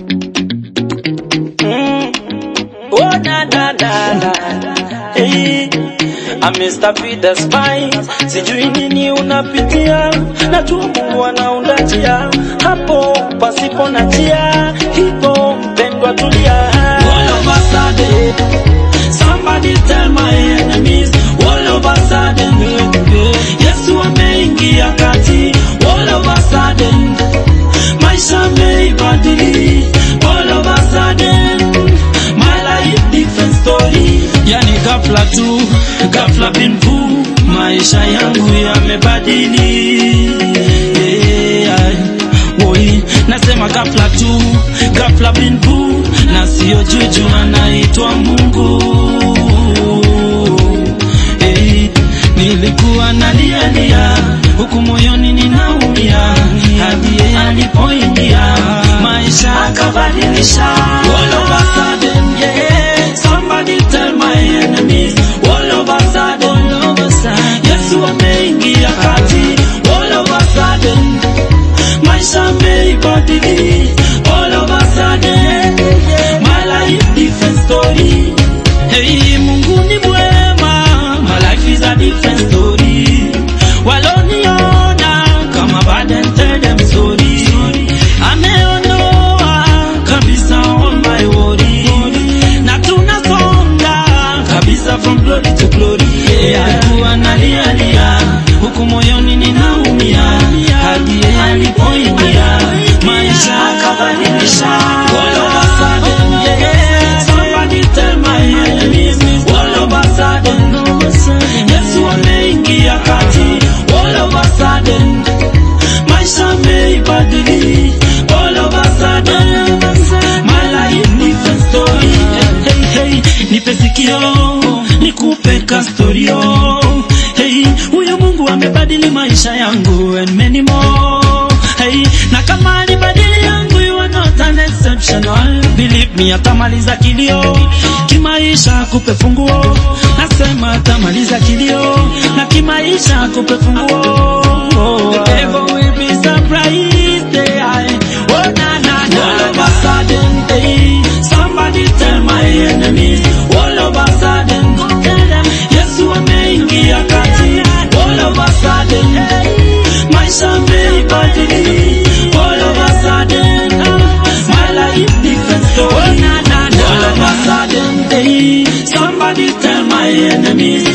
Oh na na na na. Hey, I'm Mr. P the Spy. Sijui nini unapitia, najua Mungu anaunda njia hapo pasipo na njia, hivyo mpendwa, tulia. All of a sudden, somebody tell my enemies, all of a sudden, Yesu ameingia kati, all of a sudden, maisha yameibadili, all of a sudden, my life different story. Yani ghafla tu, ghafla bin vu, maisha yangu yamebadili. Yeah, woi, nasema ghafla tu, ghafla bin vu, na sio juju, anaitwa Mungu. Hey, nilikuwa nalialia huku moyoni ninaumia, hadi yeye alipoingia maisha akabadilisha. All of a sudden, yeah, somebody tell my enemies. All of a sudden, all of a sudden, Yesu ameingia kati. All of a sudden, maisha yameibadili. All of a sudden, my life different story. Hey, Mungu ni mwema, my life is a different story. Waloniona kama burden, tell them sorry. Ameondoa kabisa all my worry. Na tunasonga kabisa from glory to glory. Yeah, alikuwa nalialia huku moyoni ninaumia, hadi yeye alipoingia maisha akabadilisha. All of a sudden, yeah, somebody tell my enemies. All of a sudden, Yesu ameingia kati. All of a sudden, maisha yameibadili. All of a sudden, my life different story. Hey, hey, nipe sikio, nikupe kastorio. Hey, huyo Mungu amebadili maisha yangu and many more. Hey, na kama alibadili yangu, you are not an exceptional. Believe me, atamaliza kilio kimaisha, kupe funguo. Nasema atamaliza kilio na kimaisha, kupe funguo. The devil will be surprised. Yeah. Oh na na na. All of a sudden, hey, somebody tell my enemies. All of a sudden, tell them Yesu ameingia kati. All of a sudden, maisha yameibadili. All of a sudden, my life different story. All of a sudden, hey, somebody tell my enemies.